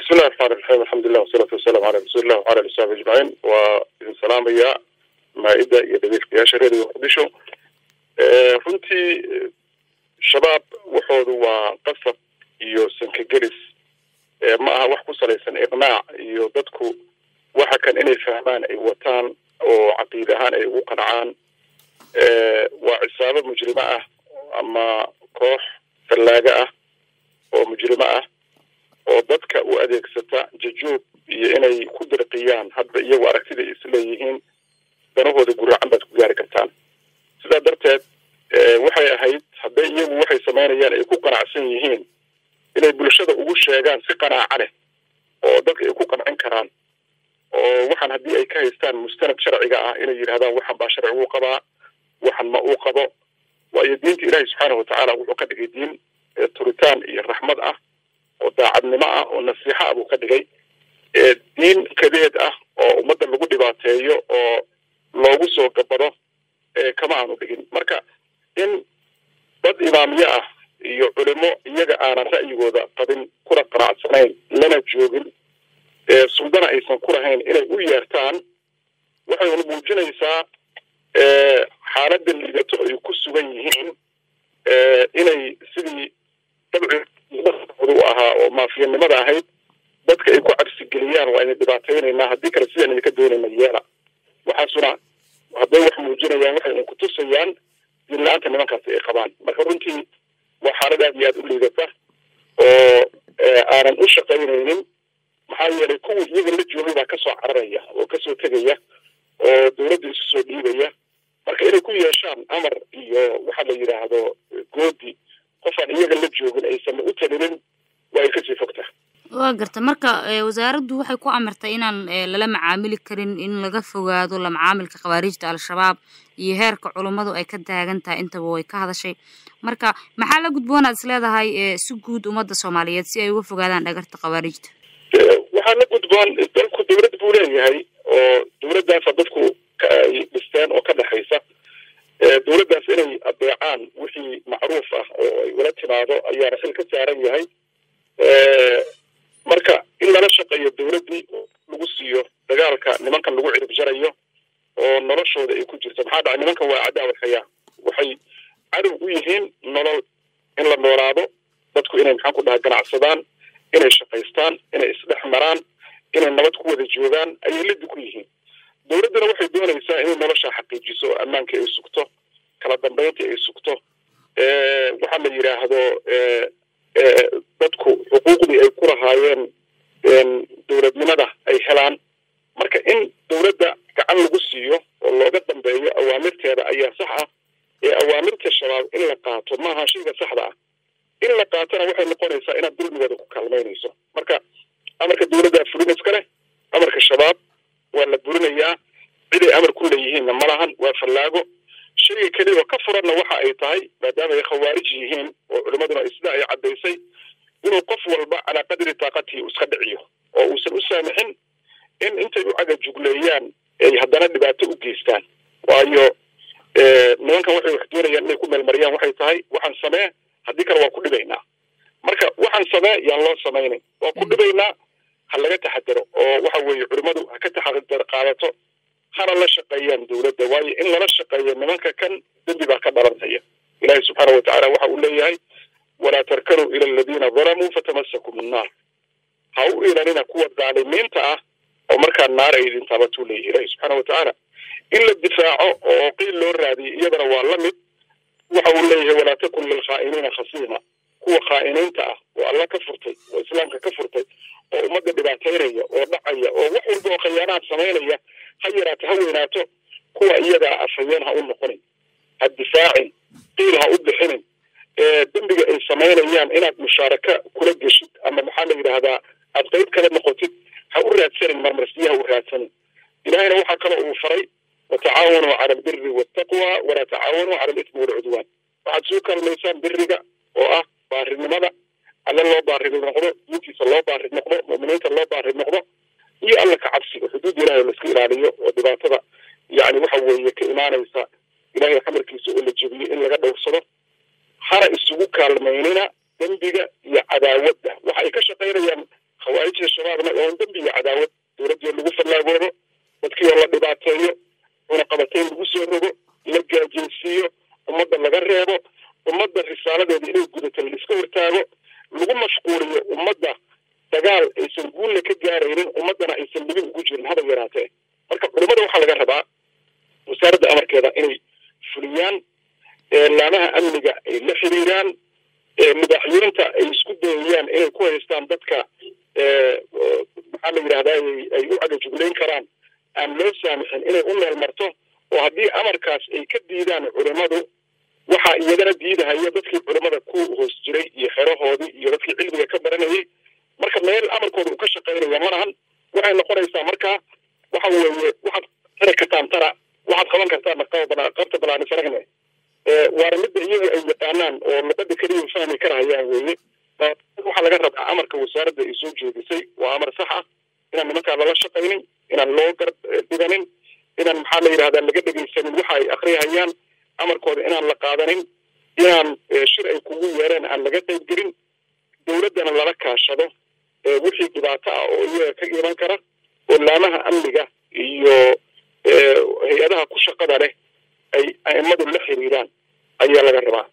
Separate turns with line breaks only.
bismillahi raxmaan raxiim alxamdulilah wasalaatu wasalaamu calaa rasuulillah wacala ali saxbi ajmaciin waa idin salaamaya maa-ida iyo dhageylkayaasha reeriga muqdisho runtii shabaab waxoodu waa qasab iyo sankagelis ma aha wax ku salaysan iqnaac iyo dadku waxa kan inay fahmaan ay wataan oo caqiid ahaan ay ugu qancaan waa cisaabo mujrimo ah ama koox fallaaga ah oo mujrimo ah oo dadka u adeegsata jajuub iyo inay ku dirqiyaan hadba iyagu aragtida isleeyihiin danahooda guraacan baad ku gaari kartaan sidaa darteed waxay ahayd hadday iyagu waxay samaynayaan ay ku qanacsan yihiin inay bulshada ugu sheegaan si qanaaca leh oo dadka ay ku qancin karaan oo waxaan haddii ay ka haystaan mustanad sharciga ah inay yidhahdaan waxan baa sharci uu qabaa waxan ma uu qabo waayo diinta ilaahi subxaana watacaala wuxuu ka dhigay diin turitaan iyo raxmad ah oo daacadnimo ah oo nasiixa ah buu ka dhigay diin kadeed ah oo ummadda lagu dhibaateeyo oo loogu soo gabado kama aanu dhigin marka in dad imaamyo ah iyo culimo iyaga aanan ra'yigooda qabin kuna qanacsanayn lana joogin suldana aysan ku lahayn inay u yeertaan waxayna muujinaysaa xaaladda liidato ay ku sugan yihiin inay sidii dabcigooda u ahaa oo maafiyanimada ahayd dadka ay ku cabsigeliyaan waa ina dhibaataynaynaa haddii kale sidaan idinka doonayna yeela waxaasuna hadday wax muujinayaan waxay ku tusayaan diin la-aanta nimankaasi ay qabaan marka runtii waa xaalad aad iyo aad u liidata oo aanan u shaqaynaynin maxaa yeelay kuwii iyaga la joogay baa kasoo cararaya oo kasoo tegaya oo dawladda isu soo dhiibaya marka inay ku yeeshaan amar iyo waxa la yidhaahdo goodi qofaan iyaga la joogin aysan u talinin waa ay kasii fogta
waa garta marka wasaaraddu waxay ku amartay inaan lala macaamili karin in laga fogaado la macaamilka khawaariijta al-shabaab iyo heerka culummadu ay ka taagan tahay intaba way ka hadashay marka maxaa la gudboonaad is leedahay si guud ummadda soomaaliyeed si ay uga fogaadaan dhagarta khawaariijta
waxaa la gudboon dalku dawlad buu leeyahay oo dawladdaasa dadku ay dhisteen oo ka dhexaysa dawladdaas inay adeecaan wixii macruuf ah oo ay ula timaado ayaana xil ka saaran yahay marka in lala shaqeeyo dawladdii lagu siiyo dagaalka nimankan lagu cirib jarayo oo noloshooda ay ku jirto maxaa dhacay nimankan waa cadaawad hayaa waxay cadow u yihiin nolol in la noolaado dadku inay maxaan ku dhaha ganacsadaan inay shaqaystaan inay isdhex maraan inay nabad ku wada joogaan ayay lidi ku yihiin dawladduna waxay doonaysaa inay nolosha xaqiijiso oo ammaanka ay sugto kala dambaynta ay sugto waxaa la yidhaahdo dadku xuquuqdii ay ku lahaayeen dawladnimada ay helaan marka in dawladda gacan lagu siiyo oo looga dambeeyo awaamirteeda ayaa sax ah ee awaamirta shabaab in la qaato maaha shayga saxda ah in la qaatona waxay noqonaysaa inaad dulmigooda ku kaalmaynayso marka amarka dawladda fulin iska leh amarka shabaab waa la burinayaa ciday amar ku leeyihiinna ma lahan waa fallaago shayga keliya oo ka furanna waxa ay tahay maadaama ay khawaarij yihiin oo culimmaduna sida ay caddaysay inuu qof walba calaa qadri taaqatihi iska dhiciyo oo uusan u saamixin in intay u caga jugleeyaan ay haddana dhibaato u geystaan waayo nimankan waxay wax doonayaan inay ku meelmariyaan waxay tahay waxaan samee haddii kale waa ku dhibaynaa marka waxaan samee yaan loo samaynayn waa ku dhibaynaa ha laga taxadaro oo waxa weeye culimmadu ha ka taxadar qaadato hana la shaqeeyaan dawladda waayo in lala shaqeeyo nimanka kan dembi baa ka dhalanaya ilaahi subxaana watacaala waxa uu leeyahay walaa tarkanuu ila aladiina dalamuu fatamasakum annaar ha u ilanina kuwa daalimiinta ah oo markaa naar ay idin taabatuu leeyahy ilaahi subxaana watacaala in la difaaco oo qiil loo raadiyo iyadana waa la mid waxa uu leeyahay walaa takun lilkhaa'iniina khasiima kuwa khaa'iniinta ah oo alla ka furtay oo islaamka ka furtay oo ummadda dhibaataynaya oo dhacaya oo wax walba oo khayaanaad samaynaya ha yaraato ha weynaato kuwa iyagaa afhayeen ha u noqonin ha difaacin qiil ha u bixinin dembiga ay samaynayaan inaad mushaaraka kula geshid ama maxaa la yidhaahdaa aad qayb kala noqotid ha u raadsanin marmarsiya ha u raadsanin ilahayna waxaa kaloo uu faray watacaawanuu cala albiri waltaqwa walaa tacaawanuu cala alismi walcudwaan waxaad soo kaalmaysaan biriga oo ah baarinimada alle loo baari noqdo diintiisa loo baari noqdo mu'miniinta loo baari noqdo iyo alla ka cabsiga xuduud ilahay oo laiska ilaaliyo oo dhibaatada yani waxa weeye ka imaanaysa ilahay xamarkiisa oo la jebiyo in laga dhowrsado hana isugu kaalmaynina dembiga iyo cadaawadda waxa ay ka shaqaynayaan khawaarijda shabaabna oon dembi iyo cadaawad dowladdii lagu fallaagoodo dadkii oo la dhibaateeyo cunaqabateyn lagu soo rogo la gaajaysiiyo ummadda laga reebo ummadda risaaladeeda inay gudato laiska hortaago lagu mashquuliyo ummadda dagaal aysan guulna ka gaaraynin ummaddana aysan libin ugu jirin haba yaraatee marka culimmada waxaa laga rabaa wasaaradda amarkeeda inay fuliyaan laamaha amniga ay la xiriiraan madaxweynta ay isku dayayaan inay ku haystaan dadka maxaa la yidhahdaa ay u cagajuglayn karaan aan loo saamixin inay u meel marto oo haddii amarkaas ay ka diidaan culimmadu waxaa iyagana diidahaya dadkii culimmada ku hoos jiray iyo xerahoodii iyo dadkii cilmiga ka baranayay marka meel amarkooda uu ka shaqaynaya malahan waxay noqonaysaa markaa waxa weeye waxaad tari kartaan tara waxaad qaban kartaan qabta balaani faragne waana midda iyagu ay yaqaanaan oo luqada keliya fahmi karahayaan weeye waxaa laga rabaa amarka wasaaradda ay soo jeedisay waa amar sax ah inaan nimankaa lala shaqaynin inaan loo garab dhiganin inaan maxaa la yidhahdaa laga dhegaysanin waxa ay akriyahayaan amarkooda inaan la qaadanin inaan shir ay kugu yeereen aan laga qaybgelin dowladdana lala kaashado wixii dhibaato ah oo iyaga ka iman kara oo laamaha amniga iyo hay-adaha ku shaqada leh ay aimadu la xiriiraan ayaa laga rabaa